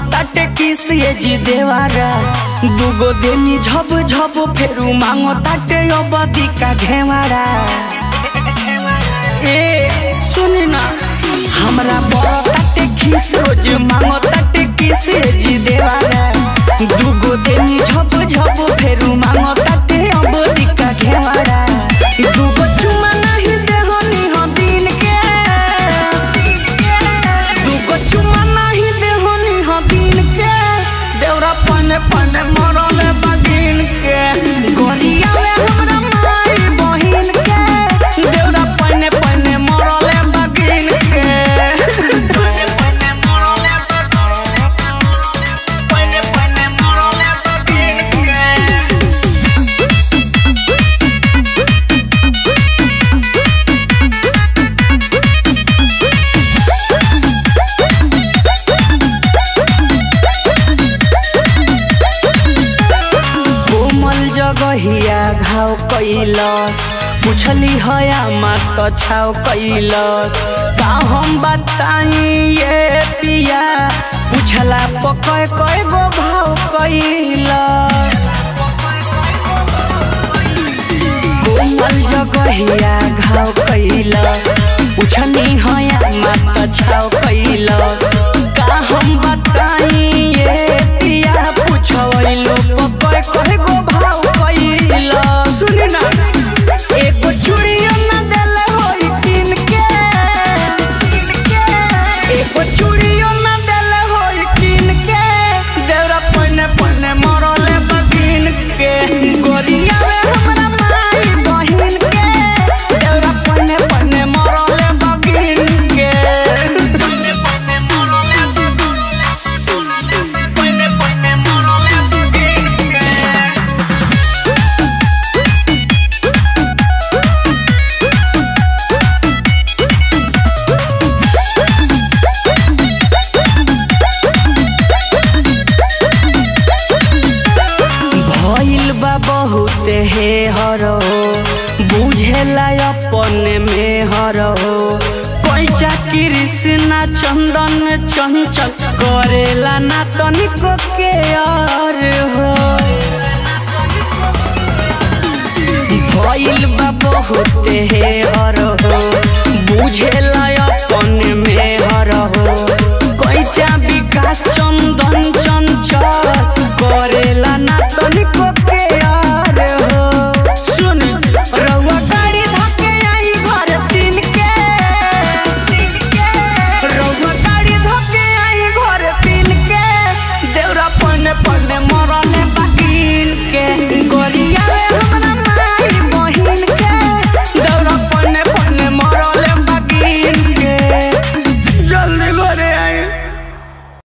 ताटे किस ये जी देवारा दुगो देनी झब झब फेरू मांगो ताटे अबदी का घेवारा ए सुन ना हमरा बड़ ताटे खिस रोज मांगो ताटे किस ये जी देवारा दुगो देनी झब झब फेरू मांगो ताटे अबदी का घेवारा दुगो चुमा नहीं देहनी हो दिन के दुगो चुमा नहीं देहनी हो दिन के देवरा पने पने मरले बगिन के गोरिया में हमरा माई बहिन के देवरा पने पने मरले बगिन के पने पने मरले पने पने मरले बगिन के कोमल जगहिया घाव कैलस पुछली हया मात त छाव कैलस का हम बताई ये पिया पुछला पकय कय गो भाव कैलस कोमल जगहिया घाव कैलस पुछनी हया मात त छाव कैलस का हम बताई ये पिया पुछवैलो पकय कय गो भाव कैलस सुन ना एगो चूड़ियो ना देले होई किन के एगो चूड़ियो ना देले होई किन के देवरा पने पने मरले बगिन के गोरिया में हमरा माई बहिन के देवरा पने पने मरले बगिन के पने पने मरले पने पने मरले बगिन के भइल बा बहुत हे हरो बुझेला अपने में हरो पैसा कृष्णा चंदन चंचल करेला ना तनिको के और हो भइल बा बहुत हे हरो बुझेला अपने में हरो